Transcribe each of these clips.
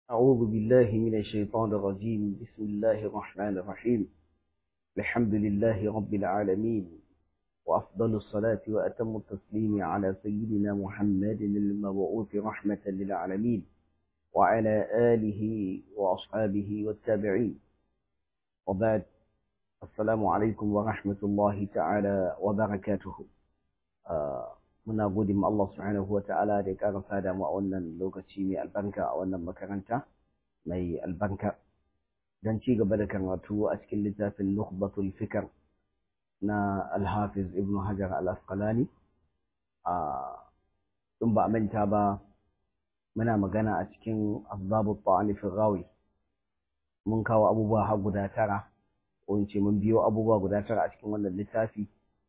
أعوذ بالله من الشيطان الرجيم بسم الله الرحمن الرحيم الحمد لله رب العالمين وأفضل الصلاة وأتم التسليم على سيدنا محمد المبعوث رحمة للعالمين وعلى آله وأصحابه والتابعين وبعد السلام عليكم ورحمة الله تعالى وبركاته آه muna gode ma Allah subhanahu wa ta'ala da ya ƙara sada mu a wannan lokaci mai albarka a wannan makaranta mai albarka don ci gaba da karatu a cikin littafin Nukhbatul Fikr na Al-Hafiz Ibn Hajar Al-Asqalani a in ba a manta ba muna magana a cikin asbabu ta'ani fi rawi mun kawo abubuwa har guda tara ko in ce mun biyo abubuwa guda tara a cikin wannan littafi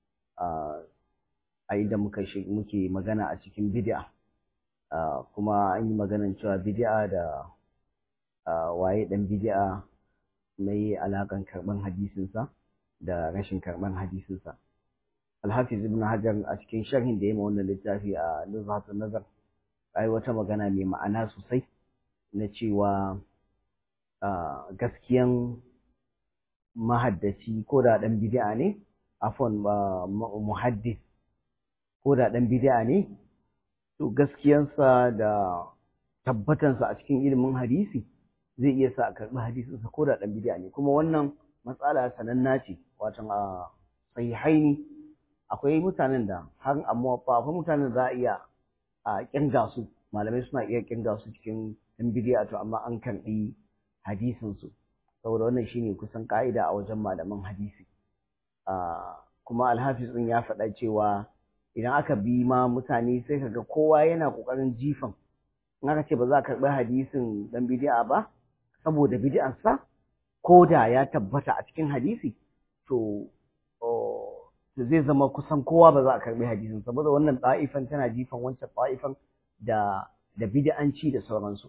a inda muka muke magana a cikin bid'a kuma an yi maganan cewa bid'a da waye dan bid'a mai alakan karban hadisinsa da rashin karban hadisinsa Alhafiz ibn Hajar a cikin sharhin da ya yi wannan littafi a Nuzhatun Nazar ai wata magana mai ma'ana sosai na cewa gaskiyan mahaddaci ko da dan bid'a ne afon muhaddis ko da ɗan bid'a ne to gaskiyansa da tabbatansa a cikin ilimin hadisi zai iya sa a karɓi hadisinsa ko da ɗan bid'a ne kuma wannan matsala sananna ce watan a sahihaini akwai mutanen da har amma fa akwai mutanen za a iya a kirga su malamai suna iya kirga su cikin ɗan bid'a to amma an karɓi hadisinsu saboda wannan shine kusan ka'ida a wajen malaman hadisi kuma alhafiz ɗin ya faɗa cewa idan aka bi ma mutane sai kaga kowa yana kokarin jifan in aka ce ba za a karɓi hadisin dan bid'a ba saboda bid'arsa ko da ya tabbata a cikin hadisi to zai zama kusan kowa ba za a karɓi hadisin saboda wannan ɗa'ifan tana jifan wancan ɗa'ifan da da bid'anci da sauransu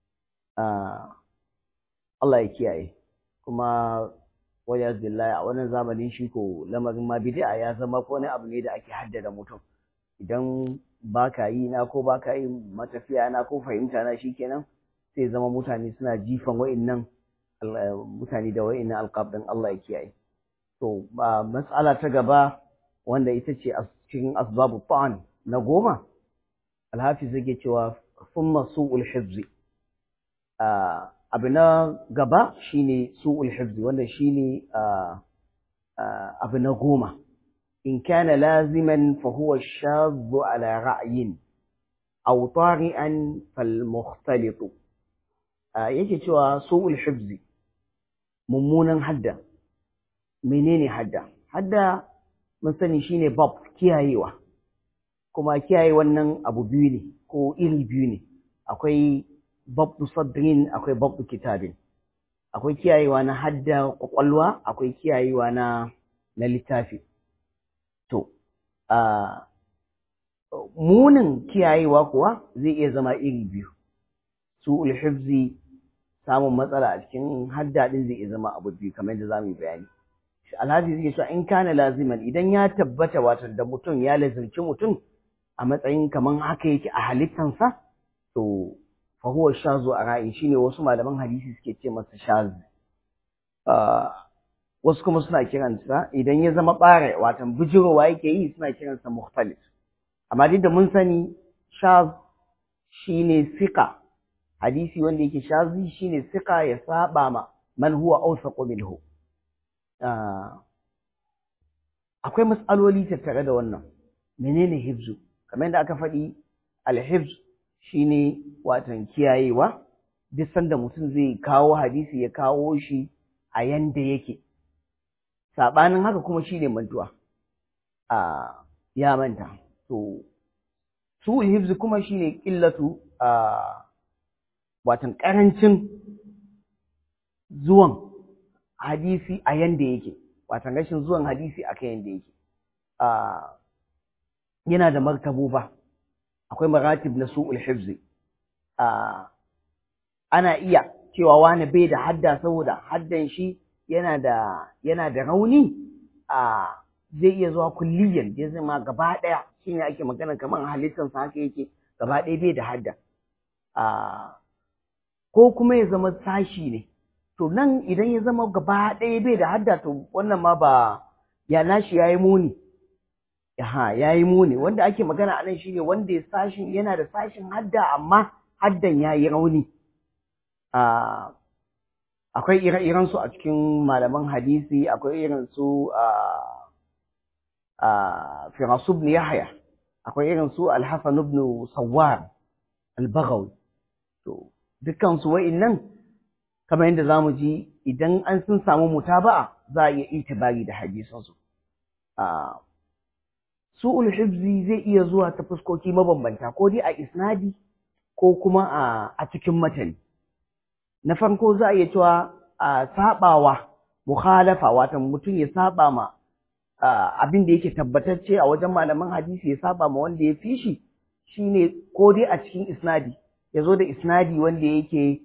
Allah ya kiyaye kuma waya billahi a wannan zamanin shi ko lamarin ma bid'a ya zama ko wani abu ne da ake haddada mutum idan baka yi na ko baka yi matafiya na ko fahimta na shikenan sai zama mutane suna jifan wa'annan mutane da wa'annan alqab din Allah ya kiyaye to ba mas'ala ta gaba wanda ita ce a cikin asbabu ta'an na goma alhafiz yake cewa summa su'ul hifzi abu na gaba shine su'ul hifzi wanda shine abu na goma in kana laziman fa huwa shadhu ala ra'yin aw tari'an fal mukhtalit yake cewa su'ul hifzi mummunan hadda menene hadda hadda mun sani shine bab kiyayewa kuma kiyaye wannan abu biyu ne ko iri biyu ne akwai babdu sadrin akwai babdu kitabin akwai kiyayewa na hadda kwakwalwa akwai kiyayewa na na littafi to a munin kiyayewa kuwa zai iya zama iri biyu su hifzi samun matsala a cikin hadda din zai iya zama abu biyu kamar yadda zamu yi bayani alhaji zai cewa in kana laziman idan ya tabbata wato da mutum ya lazimci mutum a matsayin kaman haka yake a halittansa to fahuwa shazu a ra'ayi shine wasu malaman hadisi suke ce masa shaz wasu kuma suna kiransa idan ya zama ɓare watan bijirowa yake yi suna kiransa mukhtalif amma duk da mun sani shaz shine sika hadisi wanda yake shazi shine sika ya saba ma man huwa awsaqu minhu akwai mas'aloli tattare da wannan menene hifzu kamar yadda aka faɗi al-hifz shine watan kiyayewa duk sanda mutum zai kawo hadisi ya kawo shi a yanda yake sabanin haka kuma shine mantuwa a ya manta to su hifzi kuma shine qillatu a watan karancin zuwan hadisi a yanda yake watan rashin zuwan hadisi a kan yanda yake a yana da martaboba akwai maratib na su'ul hifzi ana iya cewa wani bai da hadda saboda haddan shi yana da yana da rauni a zai iya zuwa kulliyan ya zama gaba daya shine ake magana kamar halittar sa haka yake gaba daya bai da hadda a ko kuma ya zama sashi ne to nan idan ya zama gaba ɗaya bai da hadda to wannan ma ba ya nashi yayi muni ha yayi muni wanda ake magana anan shine wanda ya sashin yana da sashin hadda amma haddan yayi rauni a akwai ire-iren su a cikin malaman hadisi akwai irin su a a Firas ibn Yahya akwai irin su Al-Hasan ibn Sawwar Al-Baghawi to dukkan su wa'innan kamar yadda zamu ji idan an sun samu mutaba'a za a iya itibari da hadisan su a su'ul hifzi zai iya zuwa ta fuskoki mabambanta ko dai a isnadi ko kuma a cikin matani na farko za a iya cewa a sabawa mukhalafa wato mutum ya saba ma abin da yake tabbatacce a wajen malaman hadisi ya saba ma wanda ya fi shi shine ko dai a cikin isnadi ya zo da isnadi wanda yake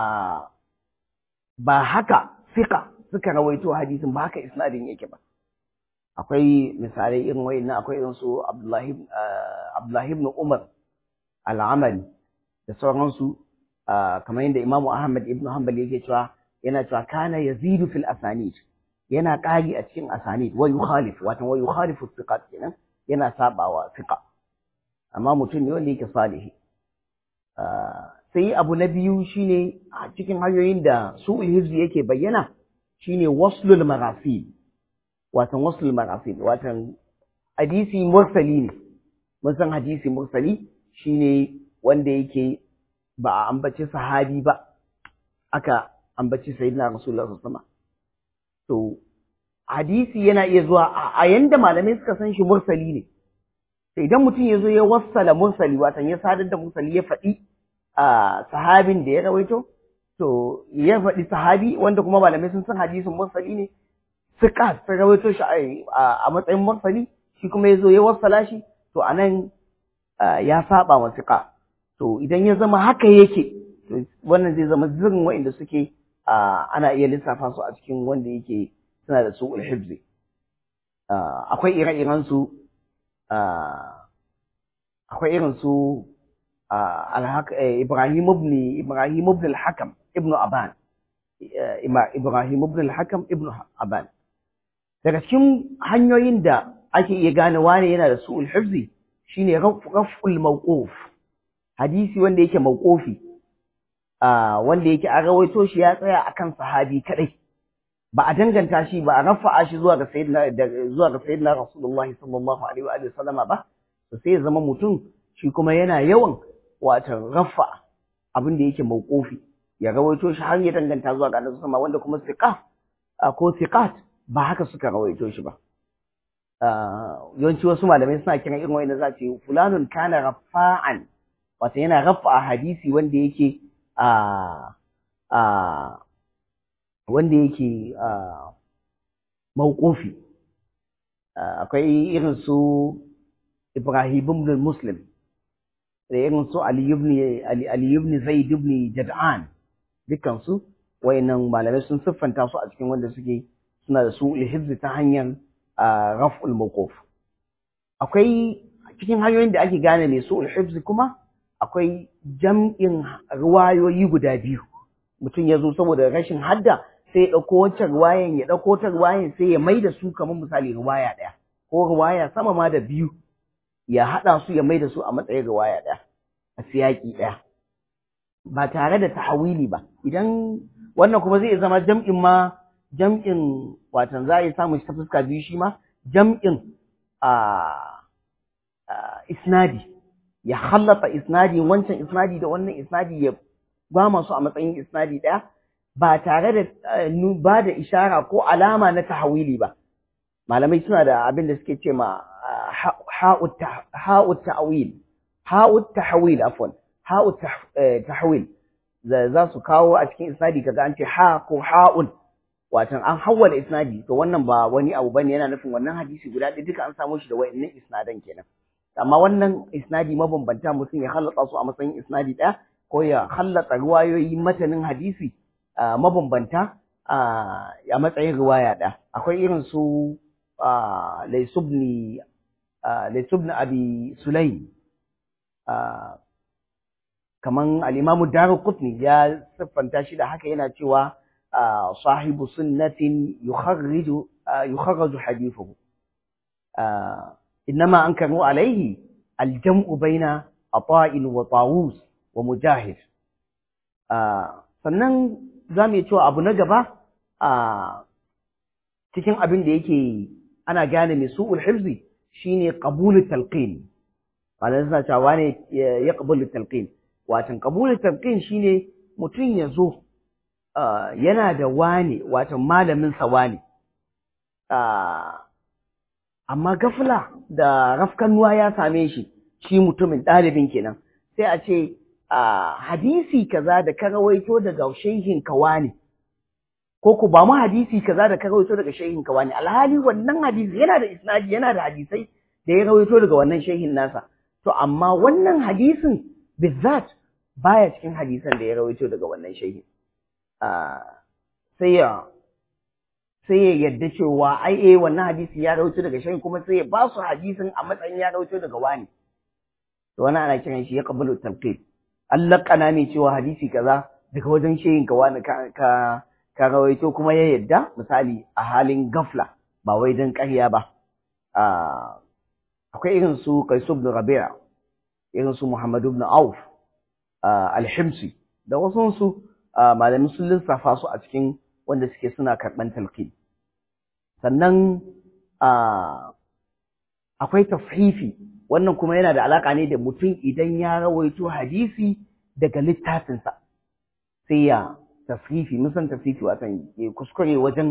ba haka fika suka rawaito hadisin ba haka isnadin yake ba akwai misalai irin wayannan akwai irin su Abdullahi Abdullahi ibn Umar al-Amali da sauransu kamar yadda Imam Ahmad ibn Hanbal yake cewa yana cewa kana yazidu fil asanid yana ƙari a cikin asanid wa yukhalif wato wa yukhalifu thiqat kenan yana sabawa thiqa amma mutum ne wanda yake salihi sai abu na biyu shine a cikin hanyoyin da su'ul hifzi yake bayyana shine waslul marasil watan waslul marasil watan hadisi mursali ne mun san hadisi mursali shine wanda yake ba a ambaci sahabi ba aka ambaci sayyidina rasulullah sallallahu alaihi to hadisi yana iya zuwa a yanda malamai suka san shi mursali ne sai idan mutum ya zo ya wassala mursali watan ya sadar da mursali ya faɗi a sahabin da ya rawaito to ya faɗi sahabi wanda kuma malamai sun san hadisin mursali ne suka sun rawaito shi a matsayin mursali shi kuma ya zo ya wassala shi to anan ya saba wa siqa to idan ya zama haka yake wannan zai zama zirin wa'inda suke ana iya lissafa su a cikin wanda yake suna da su'ul hibzi akwai ire-iren su akwai irin su Ibrahim ibn Ibrahim ibn al-Hakam ibn Aban Ibrahim ibn al-Hakam ibn Aban daga cikin hanyoyin da ake iya gane wane yana da su'ul hibzi shine raf'ul mawquf hadisi wanda yake mawqufi wanda yake an rawaito shi ya tsaya akan sahabi kadai ba a danganta shi ba a rafa'a shi zuwa ga sayyidina zuwa ga sayyidina rasulullahi sallallahu alaihi wa alihi sallama ba to sai ya zama mutum shi kuma yana yawan wato rafa abin da yake mawqufi ya rawaito shi har ya danganta zuwa ga annabi sama wanda kuma siqa ko siqat ba haka suka rawaito shi ba yawanci wasu malamai suna kiran irin wanda za ce fulanun kana rafa'an wato yana rafa hadisi wanda yake a a wanda yake a mawqufi akwai irin su Ibrahim ibn Muslim da irin su Ali ibn Ali, Ali ibn Zaid ibn Jad'an dukkan su wayannan malamai sun siffanta su a cikin wanda suke suna da su hifzi ta hanyar raf'ul mawquf akwai cikin hanyoyin da ake gane mai su hifzi kuma akwai jam'in ruwayoyi guda biyu mutum ya zo saboda rashin hadda sai ya ɗauko wancan ruwayan ya ɗauko ta ruwayan sai ya mai da su kamar misali ruwaya ɗaya ko ruwaya sama ma da biyu ya haɗa su ya mai da su a matsayin ruwaya ɗaya a siyaƙi ɗaya ba tare da tahawili ba idan wannan kuma zai zama jam'in ma jam'in watan za a yi samun shi ta fuska biyu shi ma jam'in a isnadi ya hallata isnadi wancan isnadi da wannan isnadi ya ba masu a matsayin isnadi ɗaya ba tare da ba da ishara ko alama na tahawili ba malamai suna da abin da suke ce ma ha'ut ta'awil ha'ut tahawil afwan ha'ut tahawil za su kawo a cikin isnadi kaga an ce ha ko ha'un watan an hawwala isnadi to wannan ba wani abu bane yana nufin wannan hadisi guda ɗaya duka an samu shi da wayannan isnadan kenan amma wannan isnadi mabambanta mutum ya hallata su a matsayin isnadi ɗaya ko ya hallata riwayoyi matanin hadisi mabambanta a matsayin riwaya ɗaya akwai irin su laisubni laisubni abi sulaim kaman al-Imam Darqutni ya siffanta shi da haka yana cewa sahibu sunnatin yukharriju yukharraju hadithuhu innama ankaru alayhi al-jam'u baina ata'in wa tawus wa mujahid sannan zamu yi cewa abu na gaba cikin abin da yake ana gane mai su'ul hifzi shine qabulu talqin malamai suna cewa ne ya qabulu talqin watan qabulu talqin shine mutum ya zo yana da wane watan malamin sa wane amma gafla da rafkanuwa ya same shi shi mutumin ɗalibin kenan sai a ce hadisi kaza da ka rawaito daga shehin ka wane ko ku ba mu hadisi kaza da ka rawaito daga shehin ka wane alhali wannan hadisi yana da isnadi yana da hadisai da ya rawaito daga wannan shehin nasa to amma wannan hadisin bizzat baya cikin hadisan da ya rawaito daga wannan shehin sai ya sai ya yadda cewa ai eh wannan hadisi ya rawaito daga shehin kuma sai ya ba su hadisin a matsayin ya rawaito daga wani to wannan ana kiran shi ya qabulu talqib Allah kana mai cewa hadisi kaza daga wajen shehin ka wani ka ka rawaito kuma ya yadda misali a halin gafla ba wai dan ƙarya ba akwai irin su Qais ibn Rabi'a irin su Muhammad ibn Auf al-Himsi da wasu su malamin sun lissafa su a cikin wanda suke suna karɓan talqin sannan akwai tafhifi wannan kuma yana da alaka ne da mutum idan ya rawaito hadisi daga littafinsa sai ya tafhifi mun san tafhifi watan kuskure wajen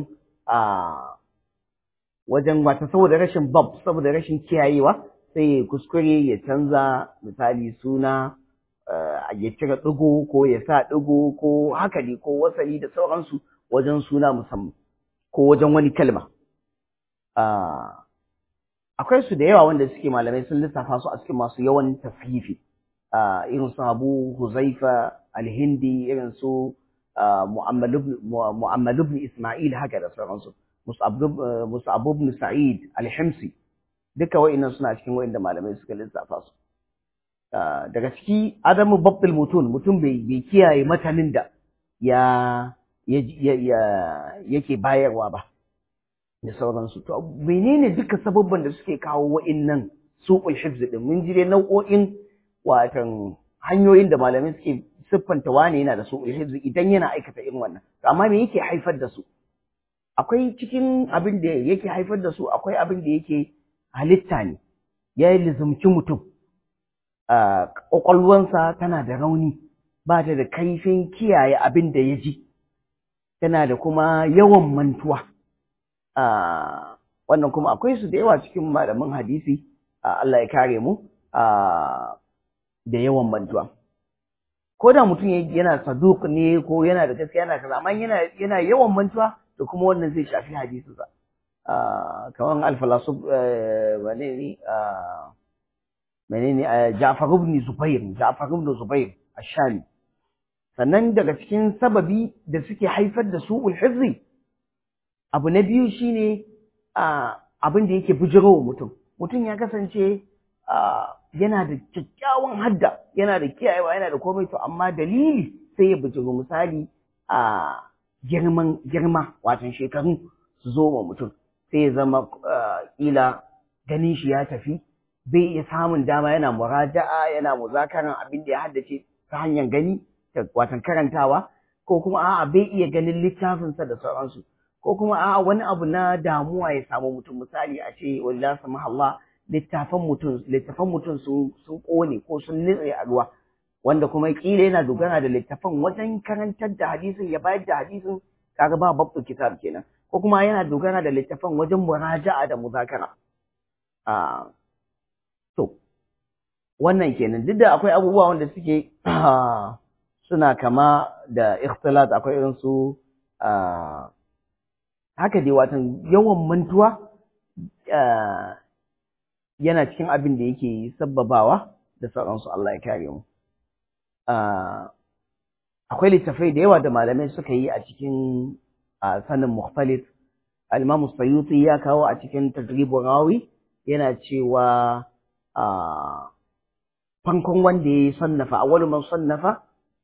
wajen wata saboda rashin bab saboda rashin kiyayewa sai ya kuskure ya canza misali suna ya cire ɗigo ko ya sa ɗigo ko haka ne ko wasali da sauransu wajen suna musamman ko wajen wani kalma akwai su da yawa wanda suke malamai sun lissafa su a cikin masu yawan tafifi irin su abu huzaifa alhindi irin su mu'ammal ibn isma'il haka da sauransu mus'ab ibn sa'id alhimsi duka wa'annan suna cikin wa'anda malamai suka lissafa su daga ciki adamu babbil mutun mutum bai kiyaye matanin da ya yake bayarwa ba da sauransu to menene duka sababban da suke kawo wa'annan suqul hifz din mun ji dai nau'o'in watan hanyoyin da malamai suke siffanta wane yana da suqul hifz idan yana aikata irin wannan to amma me yake haifar da su akwai cikin abin da yake haifar da su akwai abin da yake halitta ne ya yi lizumci mutum ƙwaƙwalwansa tana da rauni ba ta da kaifin kiyaye abin da ya ji tana da kuma yawan mantuwa wannan kuma akwai su da yawa cikin malamin hadisi Allah ya kare mu da yawan mantuwa ko da mutum yana saduk ne ko yana da gaskiya yana kaza amma yana yana yawan mantuwa to kuma wannan zai shafi hadisinsa kaman al-falasuf menene menene Ja'far ibn Zubair Ja'far ibn Zubair ash-Shami sannan daga cikin sababi da suke haifar da su'ul hifzi abu na biyu shine abin da yake bijirowa mutum mutum ya kasance yana da kyakkyawan hadda yana da kiyayewa yana da komai to amma dalili sai ya bijiro misali a girman girma watan shekaru su zo wa mutum sai ya zama kila ganin shi ya tafi bai iya samun dama yana muraja'a yana muzakaran abin da ya haddace ta hanyar gani watan karantawa ko kuma a'a bai iya ganin littafinsa da sauransu ko kuma a'a wani abu na damuwa ya samu mutum misali a ce wallahi Allah littafan mutum littafan mutum sun sun kone ko sun nitse a ruwa wanda kuma kila yana dogara da littafan wajen karantar da hadisin ya bayar da hadisin kaga ba babu kitab kenan ko kuma yana dogara da littafan wajen muraja'a da muzakara a to wannan kenan duk da akwai abubuwa wanda suke suna kama da ikhtilat akwai irin su haka dai watan yawan mantuwa yana cikin abin da yake sabbabawa da sauransu Allah ya kare mu akwai littafai da yawa da malamai suka yi a cikin sanin mukhtalif al-Imam Sayyuti ya kawo a cikin Tadribul Rawi yana cewa fankon wanda ya sannafa awwalu man sannafa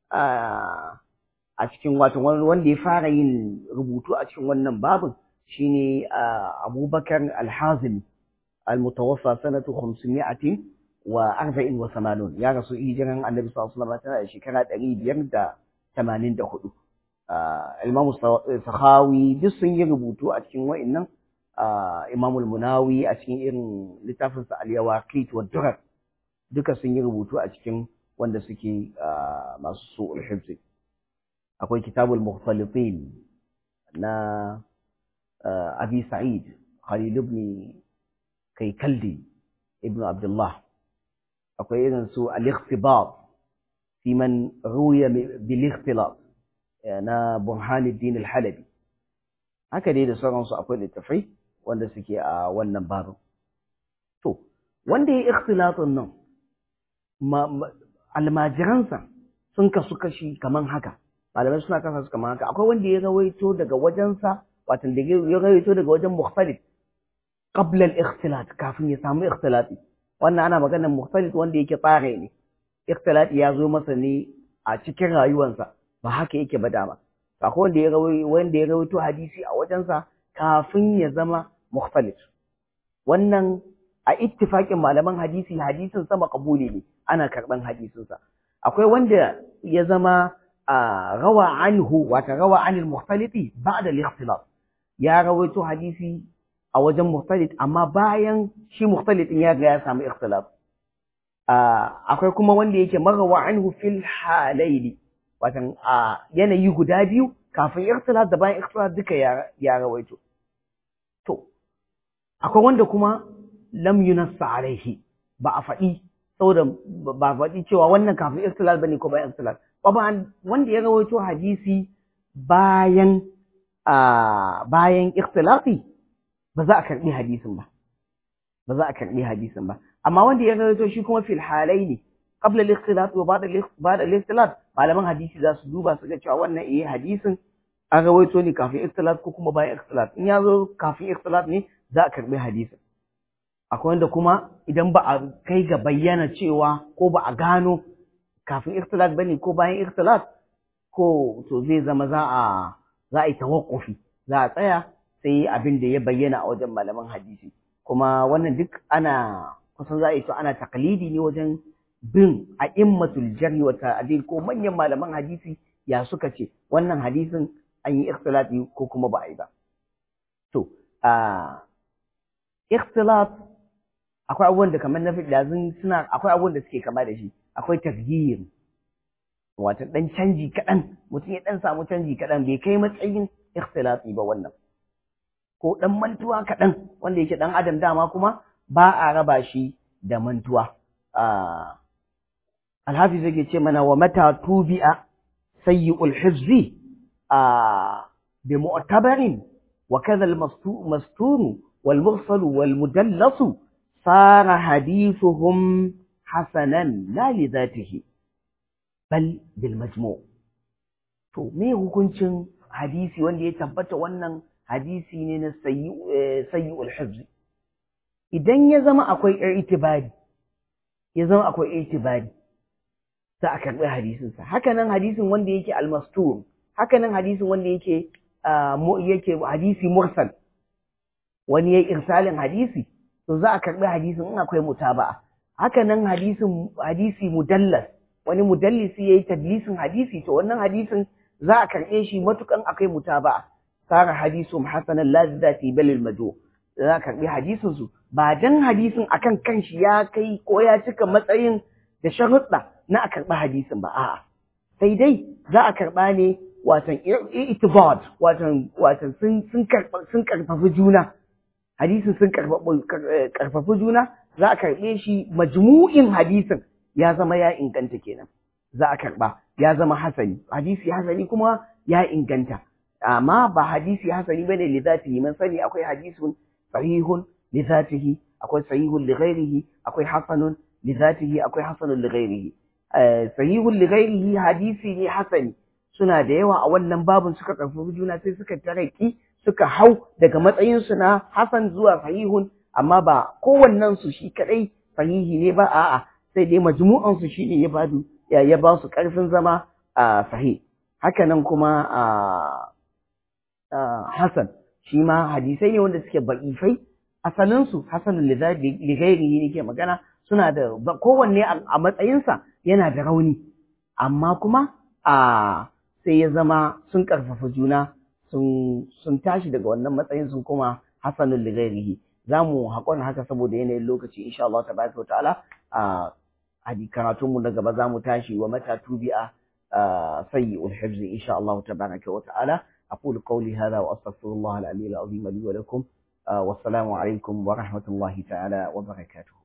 a cikin wato wanda ya fara yin rubutu a cikin wannan babin shine Abubakar Al-Hazimi al-mutawaffa sanatu 500 wa arba'in wa samanun ya rasu hijiran annabi sallallahu alaihi wasallam tana da shekara ɗari biyar da tamanin da hudu imamu sahawi duk sun yi rubutu a cikin wa'innan imamu munawi a cikin irin littafinsa al-yawaqit wa durar duka sun yi rubutu a cikin wanda suke masu su'ul hifzi akwai kitabul mukhtalitin na abi sa'id khalid ibn kaikaldi ibn abdullah akwai irin su al-ikhtibat fi man ruya bil ikhtilat na burhanuddin al-halabi haka dai da sauransu akwai littafai wanda suke a wannan babin to wanda ya ikhtilatun nan almajiransa sun kasu kashi kaman haka malamai suna kasa su kaman haka akwai wanda ya rawaito daga wajensa wato da ya rawaito daga wajen mukhtalif qabla al-ikhtilat kafin ya samu ikhtilati wannan ana maganar mukhtalif wanda yake tsare ne ikhtilati ya zo masa ne a cikin rayuwarsa ba haka yake ba dama akwai wanda ya rawaito wanda ya rawaito hadisi a wajensa kafin ya zama mukhtalif wannan a ittifaqin malaman hadisi hadisin sa maqbuli ne ana karban hadisin sa akwai wanda ya zama rawa anhu wata rawa anil mukhtaliti ba'da al-ikhtilaf ya rawaito hadisi a wajen mukhtalit amma bayan shi mukhtalitin ya ga ya samu ikhtilaf akwai kuma wanda yake marawa anhu fil halaili watan a yanayi guda biyu kafin ikhtilaf da bayan ikhtilaf duka ya rawaito to akwai wanda kuma lam yunassa alaihi ba a faɗi saboda ba a faɗi cewa wannan kafin ikhtilaf bane ko bayan ikhtilaf ba wanda ya rawaito hadisi bayan bayan ikhtilafi ba za a karɓi hadisin ba ba za a karɓi hadisin ba amma wanda ya rawaito shi kuma fil halaini qabla al-ikhtilaf wa ba'da al-ikhtilaf malaman hadisi za su duba su ga cewa wannan eh hadisin an rawaito ne kafin ikhtilaf ko kuma bayan ikhtilaf in ya zo kafin ikhtilaf ne za a karɓi hadisin akwai wanda kuma idan ba a kai ga bayyana cewa ko ba a gano kafin ikhtilaf bane ko bayan ikhtilaf ko to zai zama za a za a yi tawakkufi za a tsaya sai abin da ya bayyana a wajen malaman hadisi kuma wannan duk ana kusan za a yi to ana taklidi ne wajen bin a immatul jarhi wa ta'dil ko manyan malaman hadisi ya suka ce wannan hadisin an yi ikhtilafi ko kuma ba a yi ba to a ikhtilaf akwai abubuwan da kamar na fi suna akwai abubuwan da suke kama da shi akwai tafyir wato dan canji kaɗan mutum ya dan samu canji kaɗan bai kai matsayin ikhtilafi ba wannan ko dan mantuwa kaɗan wanda yake dan adam dama kuma ba a raba shi da mantuwa alhafiz yake ce mana wa mata tubi'a sayyi'ul hifzi bi mu'tabarin wa kadha al-mastur wal mursal wal mudallas sara hadithuhum hasanan la li dhatihi bal bil majmu' to me hukuncin hadisi wanda ya tabbata wannan hadisi ne na sayyi'ul hifzi idan ya zama akwai itibari ya zama akwai itibari za a karɓi hadisinsa hakanan hadisin wanda yake almastur hakanan hadisin wanda yake yake hadisi mursal wani ya irsalin hadisi to za a karɓi hadisin in akwai mutaba'a hakanan hadisin hadisi mudallas wani mudallisi yayi tadlisin hadisi to wannan hadisin za a karɓe shi matukan akwai mutaba'a sara hadisun hasanan lazati balil mado za a karɓi hadisin su ba dan hadisin akan kanshi ya kai ko ya cika matsayin da sharuɗa na a karɓi hadisin ba a'a sai dai za a karɓa ne watan itibad watan watan sun sun sun karfafi juna hadisin sun karfafi juna za a karɓe shi majmu'in hadisin ya zama ya inganta kenan za a karɓa ya zama hasani hadisi hasani kuma ya inganta amma ba hadisi hasani bane li zatihi man sani akwai hadisun sahihun li zatihi akwai sahihun li ghairihi akwai hasanun li zatihi akwai hasanun li ghairihi sahihun li ghairihi hadisi ne hasani suna da yawa a wannan babun suka karfafi juna sai suka taraki suka hau daga matsayin su na hasan zuwa sahihun amma ba kowannen su shi kadai sahihi ne ba a'a sai dai majmu'an su shine ya badu ya ya ba su karfin zama a sahih haka nan kuma a Hassan shi ma hadisai ne wanda suke ba'ifai asalinsu hasanul lighairihi ne ke magana suna da kowanne a matsayinsa yana da rauni amma kuma a sai ya zama sun karfafa juna sun sun tashi daga wannan matsayin sun kuma hasanul lighairihi za mu haƙon haka saboda yanayin lokaci insha Allah tabaraka wa ta'ala a karatunmu na gaba za mu tashi wa mata tubi'a sayyi'ul hifzi insha Allah tabaraka wa ta'ala أقول قولي هذا وأستغفر الله العلي العظيم لي ولكم والسلام عليكم ورحمة الله تعالى وبركاته